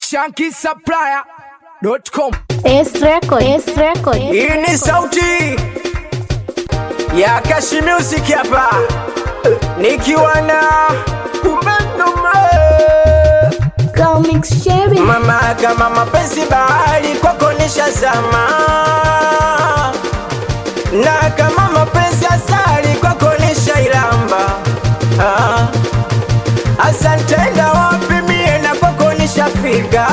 shankisupplier.com. S record, S record. Hii ni sauti ya Kashi Music hapa nikiwa na Umenuma Comics Sherry. mama kama mapenzi bahari kwako nishazama, na kama mapenzi asali kwako nishailamba. Ah, asante na wapi mie na kwako nishafika,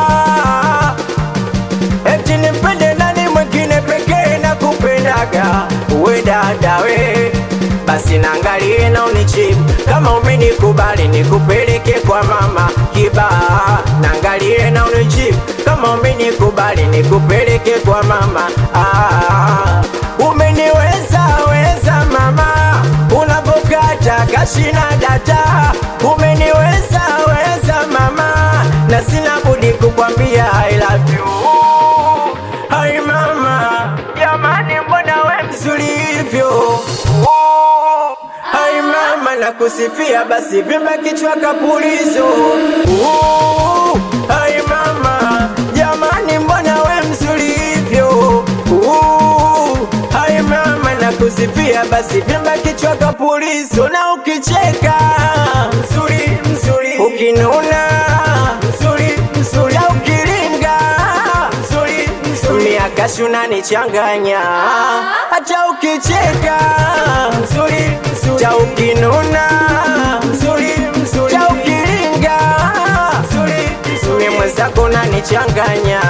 eti nimpende nani mwingine pekee na kupendaga we dada we basi naangalie na unijibu kama umenikubali nikupeleke kwa mama kibaa naangalie na unijibu kama umenikubali nikupeleke kwa mama ah, umeniweza weza mama unapokata kashina data umeniweza weza mama na sina budi kukwambia I love you Hai mama, jamani, mbona we mzuri hivyo? Oh, Hai mama, nakusifia basi vimba kichwa kapulizo. Oh, Hai mama, jamani, mbona we mzuri hivyo? Oh, Hai mama, nakusifia basi vimba kichwa kapulizo, na ukicheka mzuri mzuri, ukinuna mzuri mzuri, na ukiringa mzuri mzuri, miaka shuna nichanganya, hata ukicheka mzuri mzuri, cha ukinuna mzuri mzuri, cha ukiringa mzuri mzuri, mwenzako nanichanganya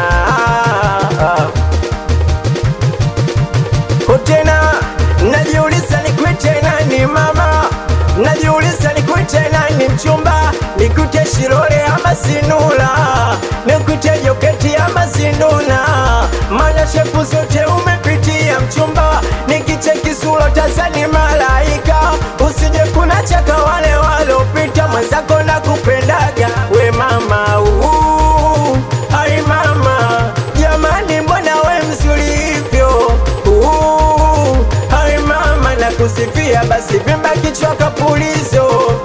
tena najiuliza nikwite nani mama najiuliza nikwite nani mchumba nikute shirole ama sinula nikute joketi ama sinduna mana shepu zote umepitia mchumba nikicheki sura tazani malaika usije kuna chaka wale walopita mwenzako na kupendaga we mama uu, ai mama jamani mbona we mzuri hivyo Uu, hai mama na kusifia basi vimba kichwa kapulizo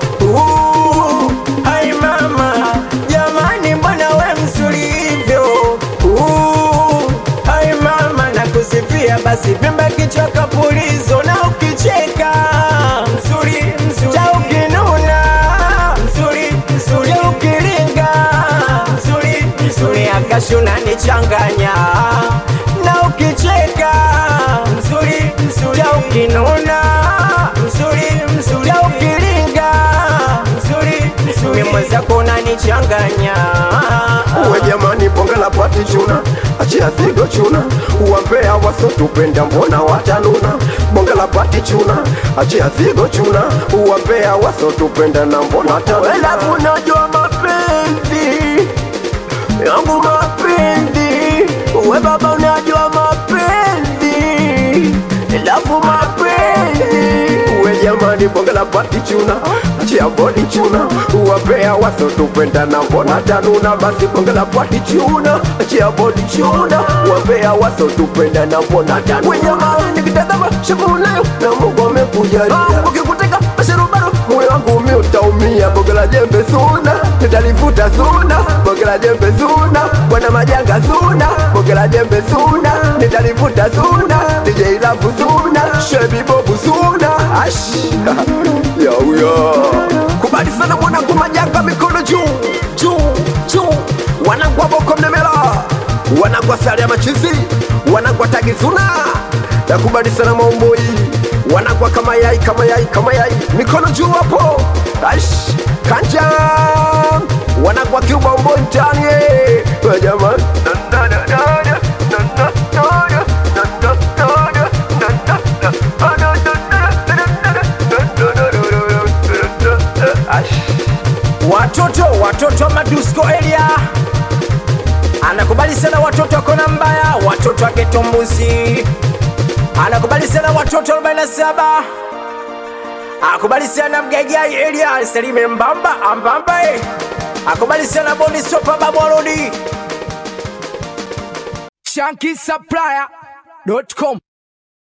Uu, hai mama jamani mbona we mzuri hivyo Uu, hai mama na kusifia basi vimba kichwa kapulizo na ukicheka mzuri mzuri cha ukinuna mzuri mzuri cha ukiringa mzuri mzuri akashuna nichanganya na ukicheka mzuri mzuri cha ukinuna mzuri mzuri cha ukiringa mzuri mzuri mwenzako unanichanganya uwe jamani bonga la pati chuna achia zigo chuna uwambea wasotupenda mbona watanuna bonga la pati chuna achia zigo chuna uwambea wasotupenda na mbona watanuna Welavu unajua mapenzi yangu mapenzi, we baba unajua mapenzi, elafu mapenzi uwe jamani bonga la pati chuna achia bodi chuna uwambea wasotupenda na mbona watanuna basi bonga la pati chuna achia bodi chuna uwambea wasotupenda na mbona watanuna we jamani, nikitazama shavu unayo na Mungu amekujalia ukikuteka masharubaro moyo wangu mi utaumia boga la jembe suna nitalivuta suna boga la jembe suna bwana majanga suna boga la jembe suna nitalivuta suna DJ Lavu suna shebi bobu suna ash yauya kubali sana mwanangu majanga mikono juu juu juu wanangwa boko mnemela wanangwa sare ya machizi wanangwa tagi suna nakubali sana maomboi wanagwa kama yai kama yai kama yai mikono juu hapo ash kanja wanagwa kiubaomboi mtani eh. We jamani Na, na, na, na, na, na, na, na, na, na, na, na, na, na, na, na. Ah, na, na, na, na, na, na, na, na, na, na, na, na. Ash. watoto watoto wa madusko area anakubali sana watoto akona mbaya watoto wa getombuzi anakubali sana watoto 47 akubali sana mgaigai area salime mbamba ambamba eh. akubali sana boni sopa babwarodi shankisupplier.com